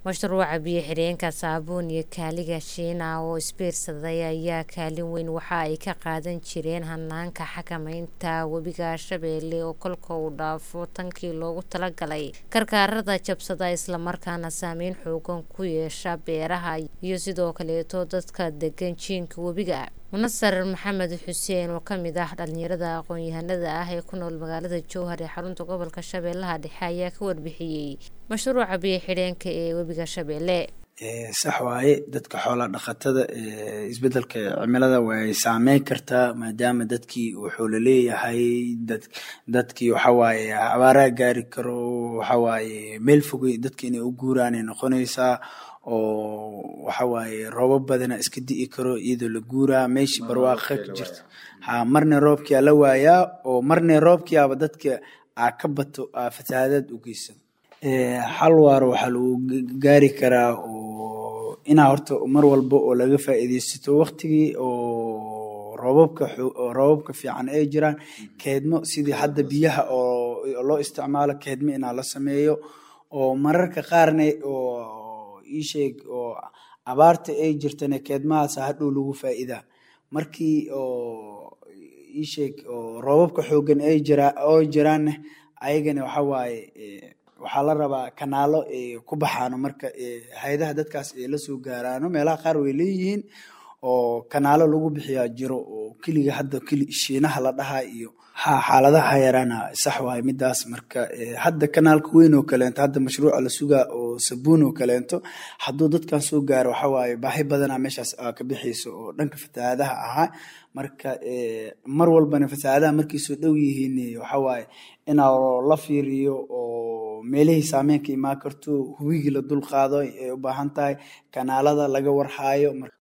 mashruuca biyo xireenka saabuun iyo kaaliga shiina oo isbiirsaday ayaa kaalin weyn waxa ay ka qaadan jireen hanaanka xakamaynta webiga shabeelle oo kolka uu dhaafo tankii loogu talagalay karkaarada jabsada islamarkaana saameyn xoogan ku yeesha beeraha iyo sidoo kaleeto dadka degan jiinka webiga munasar maxamed xuseen oo kamid ah dhalinyarada aqoon-yahanada ah ee ku nool magaalada jowhar ee xarunta gobolka shabeellaha dhexe ayaa ka warbixiyey mashruuca biyo xidheenka ee webiga shabeelle sax waaye dadka xoola dhaqatada isbedelka cimilada way saameyn kartaa maadaama dadkii wuxuu laleeyahay dadkii waxawaaye abaaraa gaari karo waxawaaye meel fogey dadki inay u guuraanay noqonaysaa oo waxawaaye roobab badana iska di'i karo iyadoo la guuraa meeshii barwaaqa ka jirta ha marna roobkia la waayaa oo marna roobkiiaba dadka aa ka bato aa fatahaadaad u geysan xal waaro waxaa lagu gaari karaa oo inaa horta mar walba oo laga faa'iideysato waktigii oo roobabka roobabka fiican ay jiraan keedmo sidii hadda biyaha oo loo isticmaalo keedmo inaa la sameeyo oo mararka qaarna oo iisheeg oo abaarta ay jirtana keedmahaas hadhow lagu faa'iidaa markii oo iisheeg oo roobabka xoogan ay jiraa oo jiraanna ayagana waxa waaye waxaa la rabaa kanaalo ku baxaano marka hay-adaha dadkaas ay la soo gaaraano meelaha qaar way leeyihiin oo kanaalo lagu bixiyaa jiro oo keliga hadda keli shiinaha la dhahaa iyo ha xaaladaha yaraana sax waaye midaas marka hadda kanaalka weyn oo kaleento hadda mashruuca la sugaa oo sabuun oo kaleento hadduu dadkan soo gaaro waxa waaye baahi badana meeshaas ka bixayso oo dhanka fatahaadaha ahaa marka mar walbana fatahaadaha markay soo dhow yihiin waxa waaye inaa la fiiriyo oo meelihii saameyn ka imaan karto hubigii la dul qaado ay u baahan tahay kanaalada laga warhaayo